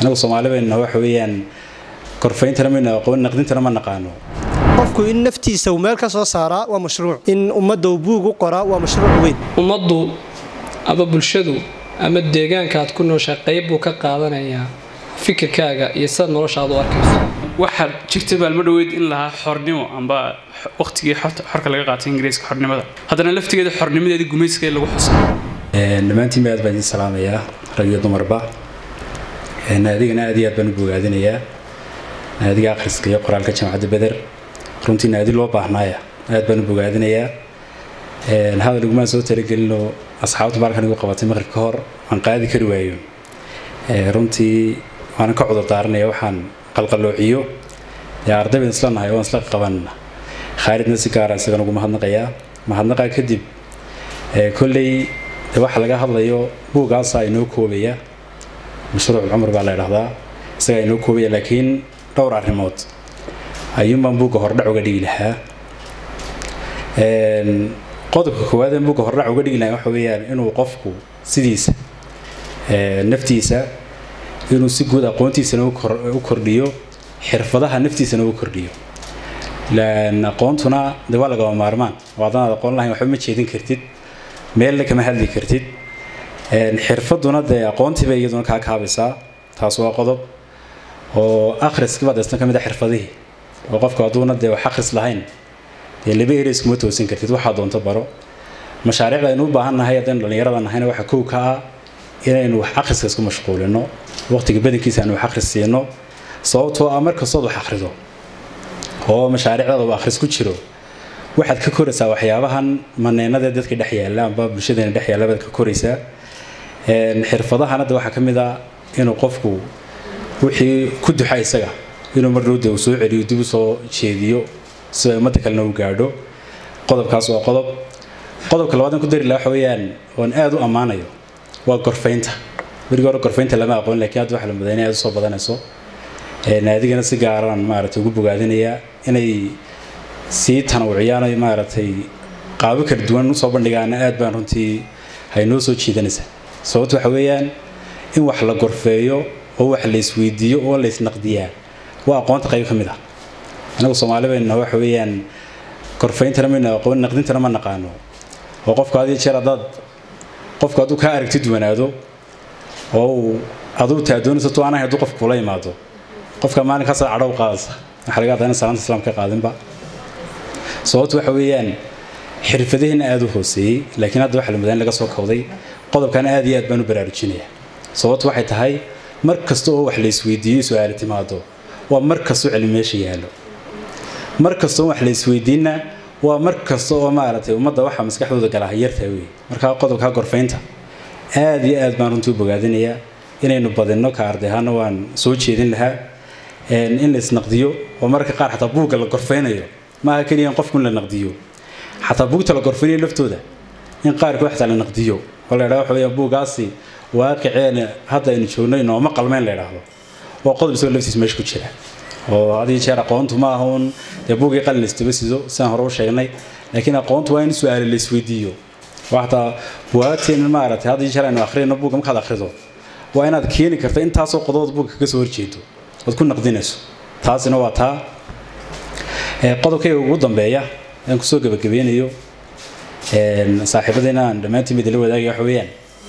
anagu soomaali bayna waxa weeyaan korfayntana mayna aqoon naqdintana ma naqaano qofku in naftiisa uu meel ka soo saaraa waa mashruuc in ummadda uu buug u qoraa waa mashruuc weyn ummaddu ama bulshadu ama deegaanka aad ku nooshahay qayb buu ka qaadanayaa fikirkaaga iyo sida noloshaad u arkayso waxaa jirta baalmo dhoweyd in lahaa xornimo amba waqtigii xorka laga qaatay ingiriiska xornimada haddana laftigeeda xornimadeedii gumayska lagu xusa dhammaantiin aad baan idiin salaamayaa rag iyo dumarba naadigana aad iyo aad baan u bogaadinayaa naadiga akhriska iyo qoraalka jaamacadda beder runtii naadi loo baahnaaya aad baan u bogaadinayaa hadal igumaan soo talagelinoo asxaabta baalkan igu qabatay maqrib ka hor aan qaadi kari waayo runtii waanan ka cudur daaranaya waxaan qalqaloociyo arday baan isla nahay waan isla qabanna khaalidna si gaara isagan ugu mahadnaqayaa mahadnaqaa kadib kolley waxa laga hadlayo buugaasaa inoo koobaya mashruuc cumar baa la idhahdaa isagaa inoo koobaya laakiin dhowr arrimood ayuunbaan buugga hordhac uga dhigi lahaa qodobka koowaad ee buugga hordhac uga dhigi lahaa waxa weeyaan inuu qofku sidiisa naftiisa inuu si guud aqoontiisana u kordhiyo xirfadaha naftiisana u kordhiyo aqoontuna de waa lagama maarmaan oo haddanaad aqoon lahayn waxba ma jeedin kartid meelna kama hadli kartid xirfaduna dee aqoontiiba iyaduna kaa kaabaysaa taas waa qodob oo akhriskiba deesna ka mid a xirfadihii oo qofku hadduuna dee wax akhris lahayn dee laba ereys kuma toosin kartid waxaa doonto baro mashaariicda aynu u baahan nahay haddaynu dhallinyarada nahayna waxa kow ka ah inaynu wax akhriska isku mashquulino waqtiga badankiisa aanu wax akhris siino sababtoo ah markastood wax akhrido oo mashaariicdaada uu akhris ku jiro waxaad ka koraysaa waxyaabahan maneynada dadka dhex yaalla amba bulshadeena dhex yaalla baad ka koraysaa xirfadahana de waxaa ka mid ah inuu qofku wixii ku duxa isaga inuu marnuu de uu soo celiyo dib u soo jeediyo si ay ummadda kalena u gaadho qodobkaas waa qodob qodobka labaad aan ku dari laha waxa weeyaan oon aada u ammaanayo waa gorfaynta berigi hore gorfaynta lama aqoon lakiin hadda waxa la mudaa inay aada usoo badanayso naadigana si gaaraan maaragtay ugu bogaadinayaa inay sii tanawuciyaan maaragtay qaabo kala duwan usoo bandhigaana aad baan runtii haynoo soo jiidanaysaa sababta waxa weeyaan in wax la gorfeeyo oo wax la isweydiiyo oo la isnaqdiyaa waa aqoonta qayb ka mid ah anagu soomaali bayna waxa weeyaan gorfayntana mayna aqoon naqdintana ma naqaano oo qofku had iyo jeer haddaad qofku hadduu kaa aragti duwanaado oo uu aduu taadoonayso tu anahay hadduu qofku kula imaado qofka maalinkaasa cadhow qaadaysa waxaa laga hadlaa in salaanta islaamka qaadinba sababtu waxa weeyaan xirfadaheena aada u hooseeyey laakiin hadda waxa la mudaa in laga soo kowday qodobkana aad iyo aad baan u baraarujinaya sababtu waxay tahay mar kasta oo wax la isweydiiyo su-aali timaado waa mar kastoo cilmi meesha yaallo mar kastoo wax la isweydiinna waa mar kasta oo maaragtay ummadda waxa maskaxdooda galaa yartaa wey markaa qodobkaa gorfaynta aad iyo aad baan runtii u bogaadinayaa inaynu badinno ka arday ahaana waan soo jeedin lahaa in la isnaqdiyo oo mararka qaar xataa buugga la gorfaynayo maaha keliya in qofku in la naqdiyo xataa buugta la gorfaynayo laftooda in qaarkood xataa la naqdiyo oo la yidhahdo waxa weeyaan buuggaasi waaqiceena hadda aynu joogno inooma qalmeyn la yidhaahdo oo qodob isagoo laftiisa meesha ku jira oo had iyo jeer aqoontu ma aha uun dee buuggii qalin la istaba sido sidaan hore u sheegnay laakiin aqoontu waa in su-aale la isweydiiyo oo xataa buwaagteen maaragtay had iyo jeer aynu akhriyno buugga markaad akhrido waa inaad keeni karta intaasoo qodobood buugga kaga soo horjeedo ood ku naqdinayso taasina waa taa qodobkayga ugu dambeeya aan kusoo gebagabeynayo saaxiibadayna aan dhammaantiin midala wadaagaya waxa weeyaan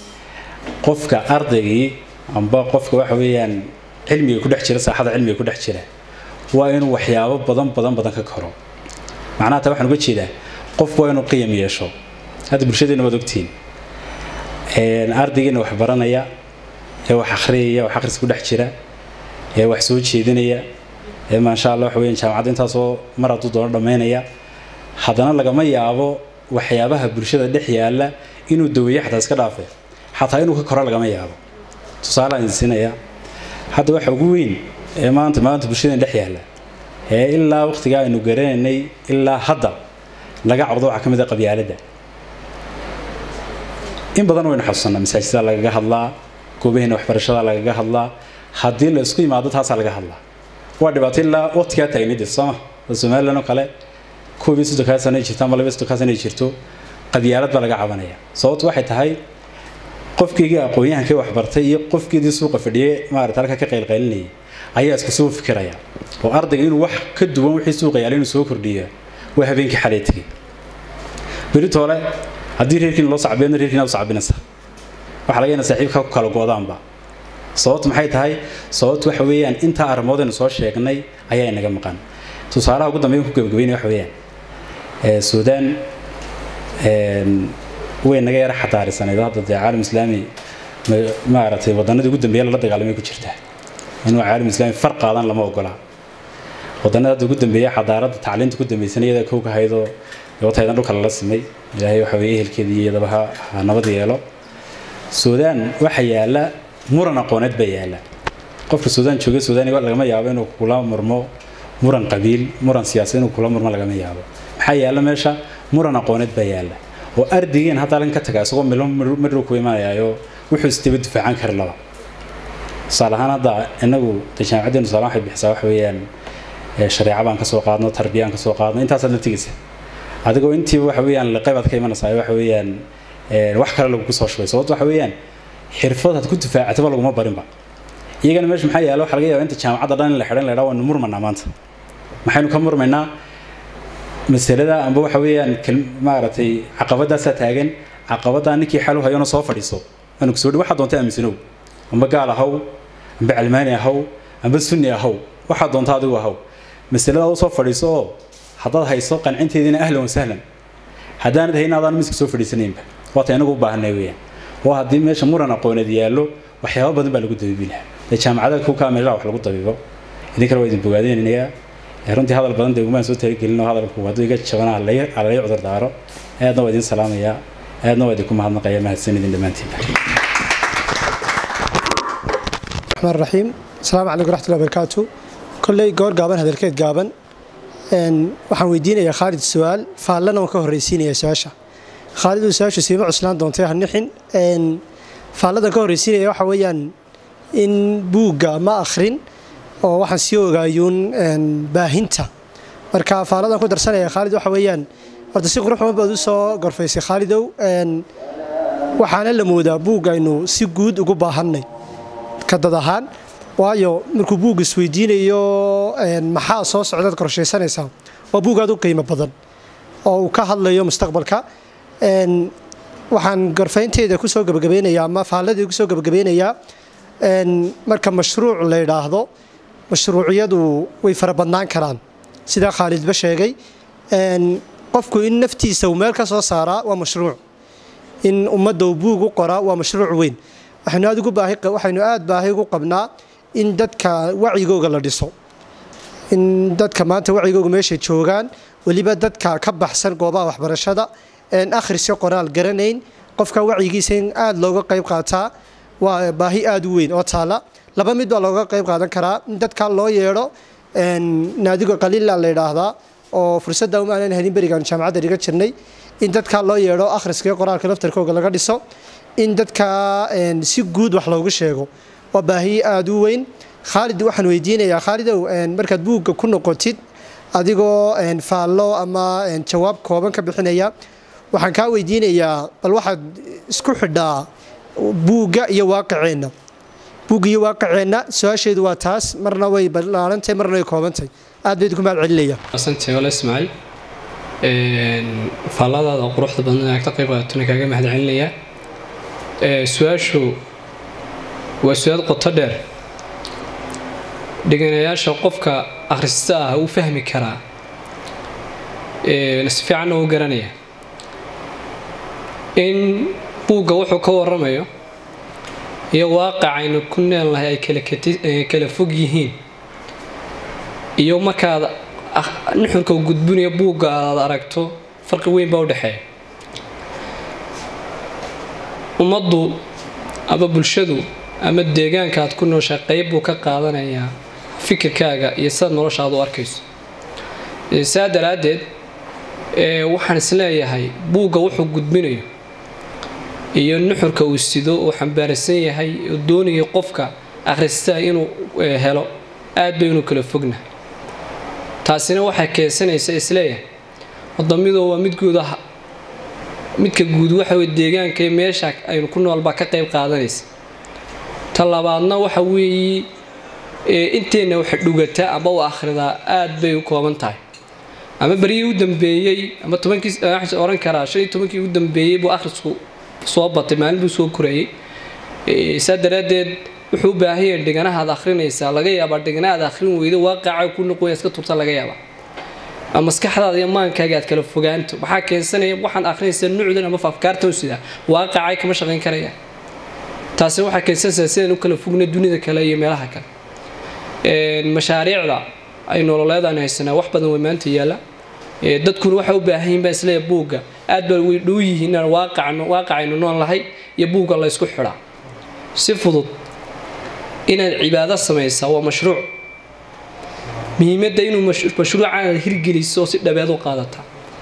qofka ardaygii amba qofka waxa weeyaan cilmiga ku dhex jira saaxada cilmiga ku dhex jira waa inuu waxyaabo badan badan badan ka koro macnaha taa waxaan uga jeedaa qofku waa inuu qiyam yeesho hadda bulshadeena waad ogtihiin ardaygiina wax baranaya ee wax akhriyaya wax akhris ku dhex jira ee wax soo jeedinaya ee maasha allah waxa weeyaan jaamacadda intaasoo mar hadduu doono dhammaynaya haddana lagama yaabo waxyaabaha bulshada dhex yaalla inuu daweeyo xataa iska dhaafe xataa inuu ka koro lagama yaabo tusaale aan siinaya hadda waxa ugu weyn ee maanta maanta bulshadeen dhex yaalla ee ilaa waqtigaa aynu garanaynay ilaa hadda laga cabdo waxaa ka mid a qabyaaladda in badan waynu xasuusanaa masaajida lagaga hadlaa goobaheena waxbarashada lagaga hadlaa haddii la isku yimaado taasaa laga hadlaa waa dhibaato ilaa waqtigaa taagnidii sooma oo somalilan oo kale koob iyo soddonkaa sana ay jirto ama laba iyo soddonkaa sana ay jirto qabyaalad baa laga cabanaya sababtu waxay tahay qofkeygii aqoon-yahankii waxbartay iyo qofkeedii suuqa fadhiyey maarata halka ka qaylqaylinayay ayaa isku soo fikiraya oo ardayga inuu wax ka duwan wixii suuqa yaala inuu soo kordhiya waa habeenkii xalay tegay berito hole haddii reerkiina loo sacbeedna reerkiina u sacbinaysa waxa laga yana saaxiibka ku kala goodaanba sababtu maxay tahay sababtu waxa weeyaan intaa arrimoodaynu soo sheegnay ayaa inaga maqan tusaalaha ugu dambeyn ku gabagabeynaya waxa weeyaan suudaan way naga yara xadaarisaneyd hadda dee caalam islaami maaragtay wadanadii ugu dambeeya lala dagaalamay ku jirtaa inuu caalam islaami far qaadan lama ogola wadanada hadda ugu dambeeya xadaaradda tacliinta ku dambaysan iyada kow ka haydoo wataydan dhulka lala simay ilaahay waxa weeye ehelkeedii iyadaba ha ha nabad yeelo suudaan waxa yaala muran aqooneed baa yaala qofka suudaan jooga suudaan lagama yaabo inuu kula murmo muran qabiil muran siyaasad inuu kula murmo lagama yaabo maxaa yaala meesha muran aqooneed baa yaala oo ardaygiin hadda halkan ka taga isagoo milo midhow ku imanayaayo wuxuu isdaba difaacan kari laba tusaale ahaan hadda inagu de jaamacaddeenu tusaale waxay bixisaa waxa weeyaan shareeca baan kasoo qaadno tarbiyaan kasoo qaadno intaasaad la tegaysa adigoo intiiba waxa weeyaan liqaybaad ka imanaysaa waxa weeyaan wax kale lagugu soo shubay sababto waxa weeyaan xirfad had ku difaacataba laguma barinba iyagana meesha maxaa yaala waxa laga yaaba inta jaamacadda dhan in la xidhan la yidhaha waynu murmanaa maanta maxaynu ka murmaynaa masalada amba waxa weeyaan maaragtay caqabadaasaa taagan caqabaddaa ninkii xal u hayona soo fadhiiso aanu kusoo dhi waxaa doonta aaminsanow amba gaal ahaw amba calmaani ahaw amba sunni ahaw waxaa doonta adigu ahaw masalada u soo fadhiiso oo haddaad hayso qancinteediina ahlan wa sahlan haddaanad hayn adaan miska soo fadhiisanaynba waata inagu u baahanay weeyaan oo haddii meesha muran aqooneed yaallo waxyaaba badan baa lagu dabiibi lahaa dee jaamacada kukaa meelaha wax lagu dabiibo idinkana waa idin bogaadeynayaa runtii hadal badan dee umaan soo talagelin oo hadalku hadduu iga jabana halay cudur daaro aadna waa idin salaamayaa aadna waa idinku mahadnaqaya mahadsan idin dhammaantiinba الرحمن الرحيم السلام عليكم ورحمة الله وبركاته كلي جور جابن هذا الكيد جابن إن waxaan weydiinayaa Khalid su'aal faallana waan ka horeysiinayaa su'aasha Khalid su'aasha siima cuslaan doontay hanixin in faallada ka horeysiinaya waxa weeyaan in buugga ma akhrin oo waxaan sii ogaayuun baahinta marka faaladan ku darsanaya Khalid waxa weeyaan horta si qurux badan baad u soo gorfaysay Khalidow waxaana la moodaa buugga aynu si guud ugu baahannay ka dad ahaan waayo markuu buug isweydiinayo maxaa soo socdaad qorshaysanaysaa waa buug aad u qiimo badan oo uu ka hadlayo mustaqbalka waxaan gorfaynteeda kusoo gabagabeynayaa ama faalladii kusoo gabagabeynayaa marka mashruuc la yidhaahdo mashruuciyadu way fara badnaan karaan sidaa khaalidba sheegay qofku in naftiisa uu meel ka soo saaraa waa mashruuc in ummadda uu buug u qoraa waa mashruuc weyn waxaynu aad ugu baahi waxaynu aad baahi ugu qabnaa in dadka wacigooga la dhiso in dadka maanta wacigooga meeshay joogaan weliba dadka ka baxsan goobaha waxbarashada een akhrisyo qoraal garanayn qofka wacigiisa in aad looga qayb qaataa waa baahi aad u weyn oo taala laba mid baa looga qayb qaadan karaa in dadka loo yeedho naadiga qaliila la yidhaahdaa oo fursadda uma aanan helin berigaan jaamacadda dhiga jirnay in dadka loo yeedho akhriska iyo qoraalka laftarkooga laga dhiso in dadka si guud wax loogu sheego waa baahiye aada u weyn khaalid waxaan weydiinayaa khaalidow markaad buugga ku noqotid adigoo faallo ama jawaab kooban ka bixinaya waxaan kaa weydiinayaa bal waxaad isku xidhaa buugga iyo waaqiceenna buugga iyo waaqiceenna su-aasheedu waa taas marna way ballaarantahay marna way koobantahay aad bay idinku mahad celinaya asante wala ismaaciil faalladaada quruxda badan aad ka qayb qaadatona kaaga mahad celinayaa su-aashu waa su-aal qoto dheer dhiganayaasha qofka akhrista ah uu fahmi karaa si fiicanna uu garanaya in buugga wuxuu ka waramayo iyo waaqic aynu ku neelnahay ay kala fog yihiin iyo markaad nuxurka gudbinaya buugga aad aragto farqi weyn baa u dhexeeya ummaddu ama bulshadu ama deegaanka aad ku nooshaa qayb buu ka qaadanayaa fikirkaaga iyo sidaad nolosha aad u arkayso saa daraaddeed waxaan isleeyahay buugga wuxuu gudbinayo iyo nuxurka uu sido uu xambaarsan yahay oo doonayo qofka akhristaa inuu helo aad bay inuu kala fognahay taasina waxay keensanaysa isleeyahay wadamidoo waa mid guud ah midka guud waxa weye deegaanka iyo meesha aynu ku nool baa ka qayb qaadanaysa ta labaadna waxa weeye inteenna wax dhugata ama u akhridaa aad bay u kooban tahay ama beryihii u dambeeyey ama tobankii waxaan oran karaa shan iyo tobankii u dambeeyey buu akhrisku soo batay maalin buu soo korayay saa daraaddeed wuxuu u baahan yahay dhiganahaad akhrinaysaa laga yaabaa dhiganahaad akhrin weydo waaqaca ku noqoya iska turta laga yaabaa ama maskaxdaada iyo maankaaga aad kala fogaanto waxaa keensanaya waxaan akhrinaysaa nucdan ama afkaartan sidaa waaqacay kama shaqayn karaya taasi waxaa keensanaysaa sidaan u kala fogna dunida kale iyo meelaha kale mashaariicda ay nololeedaan haysanaa wax badan way maanta yaalla dadkuna waxay u baahan yihin baa isleeya buugga aad baa way dhow yihiin inaan waaqacno waaqacaynu nool lahay iyo buugga la ysku xidhaa si fudud inaad cibaado samaysaa waa mashruuc muhiimadda inuu mashruucaanaad hirgeliso oo si dhabeed u qaadata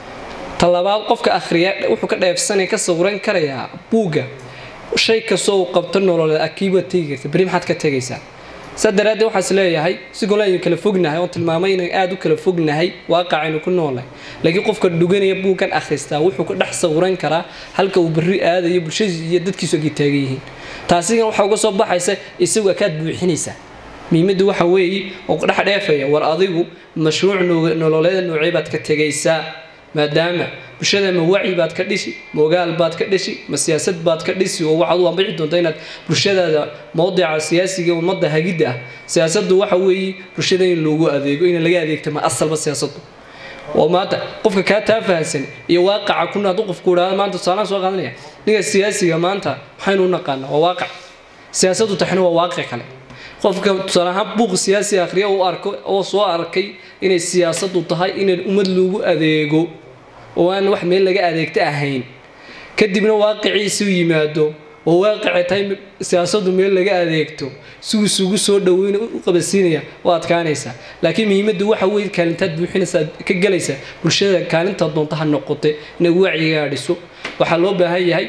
ta labaad qofka akhriya wuxuu ka dheefsanaya ka sawiran karayaa buugga shay kastoo uu qabto nololeed akiibaad tegi karta beri maxaad ka tegaysaa saa daraaddeed waxaan is leeyahay sigoo aynu kala fognahay oon tilmaamay inaan aada u kala fognahay waaqacaynu ku noolnahay laakiin qofka dhuganaya buuggan akhristaa wuxuu ka dhex sawiran karaa halka uu berri aadayo bulshadiis iyo dadkiisu agay taagan yihiin taasigan waxaa uga soo baxaysa isagu akaad buuxinaysaa muhiimaddu waxa weeye oo dhex dheefaya war adigu mashruuc nololeeda noocee baad ka tegaysaa maadaama bulshada ma wacyi baad ka dhishi ma ogaal baad ka dhishi ma siyaasad baad ka dhisi oo waxaad u ambici doonta inaad bulshadaada mowdica siyaasiga ummadda hagidda ah siyaasaddu waxa weeye bulshada in loogu adeego in laga adeegto ma asalba siyaasaddu oo maanta qofka kaa taa fahansan iyo waaqaca kuna hadduu qofku idhaahdo maanta tusaalaan soo qaadanaya ninka siyaasiga maanta waxaynu u naqaanaa waa waaqac siyaasaddu taxna waa waaqi kale qofka tusaale ahaan buuq siyaasi akhriya uu arko oo soo arkay inay siyaasaddu tahay inay ummad loogu adeego oo aan wax meel laga adeegto ahayn kadibna waaqiciisi u yimaado oo waaqici tahay siyaasaddu meel laga adeegto si uu isugu soo dhaweyn u qabasiinaya waa adkaanaysaa laakiin muhiimaddu waxa weeye kaalintaad buuxinaysaa ka galaysaa bulshada kaalinta doonta ha noqote inay wacyigaa dhiso waxaa loo baahan yahay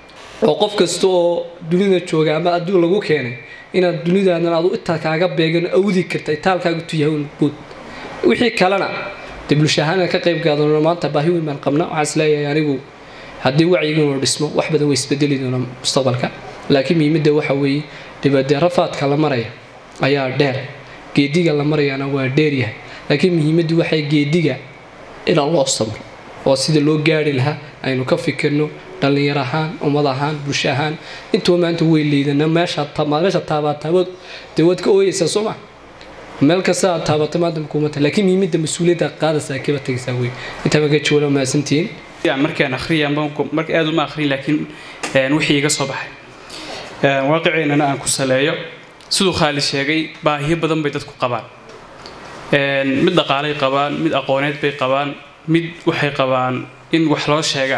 oo qof kasta oo dunida jooga ama adduun lagu keenay inaad dunidaadan adu intaa kaaga beegan awdi karta itaalkaaga tuyahay guud wixii kalena dee bulsho ahaan ka qayb gaadano maanta baahi weyn baan qabna waxaan isleeyahay anigu haddii wacyigiinu dhismo wax badan way isbedeli doona mustaqbalka laakiin muhiimadda waxa weeye dibadee rafaadka la maraya ayaa dheer geediga la marayana waa dheeryahay laakiin muhiimaddu waxay geediga inaan loo samro oo sida loo gaari lahaa aynu ka fikirno dhallinyar ahaan ummad ahaan bulsho ahaan intuba maanta way liidana meesha meesha taabataabad dee waad ka ooyeysaa soo ma meel kasta aad taabatay maanta makuumata laakiin muhiimadda mas-uuliyadda qaadaysaa kaba tegaysaa wey intaa baan ka jawaala mahadsantihiin markaan akhriya marka aad uma akhrin laakiin wixii iga soo baxay waaqiceennana aan ku saleeyo siduu khaali sheegay baahiyo badan bay dadku qabaan mid dhaqaalay qabaan mid aqooneed bay qabaan mid waxay qabaan in wax loo sheegaa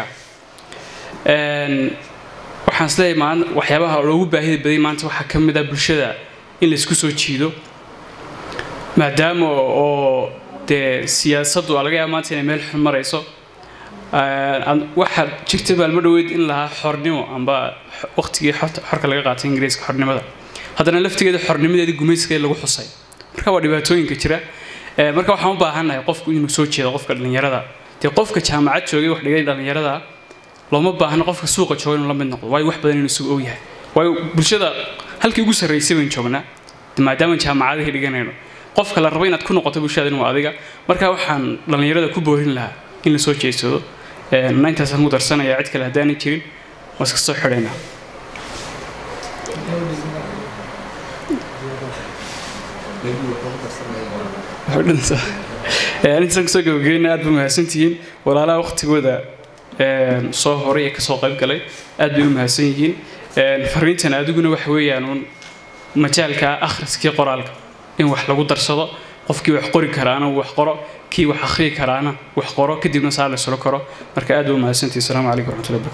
waxaan isleeyahay maan waxyaabaha loogu baahida baday maanta waxaa ka mid ah bulshada in laysku soo jiido maadaama oo dee siyaasaddu laga yaaba maanta inay meel xun marayso waxaa jirta maalmo dhoweyd in lahaa xornimo amba waqtigii xorka laga qaatay ingiriiska xornimada haddana laftigeeda xornimadeeda gumayska lagu xusay marka waa dhibaatooyinka jira marka waxaan u baahannahay qofku inuu soo jeedo qofka dhallinyarada dee qofka jaamacad joogay wax dhigay dhallinyarada looma baahna qofka suuqa jooga inuu la mid noqdo waayo wax badan inuu isugu og yahay waayo bulshada halkii ugu sarraysay baynu joognaa maadaama jaamacadihii dhiganayno qofka la rabo inaad ku noqoto bulshada inuu adiga marka waxaan dhallinyarada ku boorin lahaa in la soo jeedsado na intaasaan ku darsanayaa cid kale haddaanay jirin waa iska soo xidhaynaa intaasaan kusoo gabageyna aad ba mahadsantihiin walaalaha waqtigooda soo horay ee kasoo qayb galay aad bay u mahadsan yihiin fariintan adiguna waxa weeyaan uun majaalka akhriskii qoraalka in wax lagu darsado qofkii wax qori karaana uu wax qoro kii wax akhriyi karaana wax qoro kadibna saa la islo karo marka aad bay u mahadsantihiin asalaamu calaykum waraxmatullahi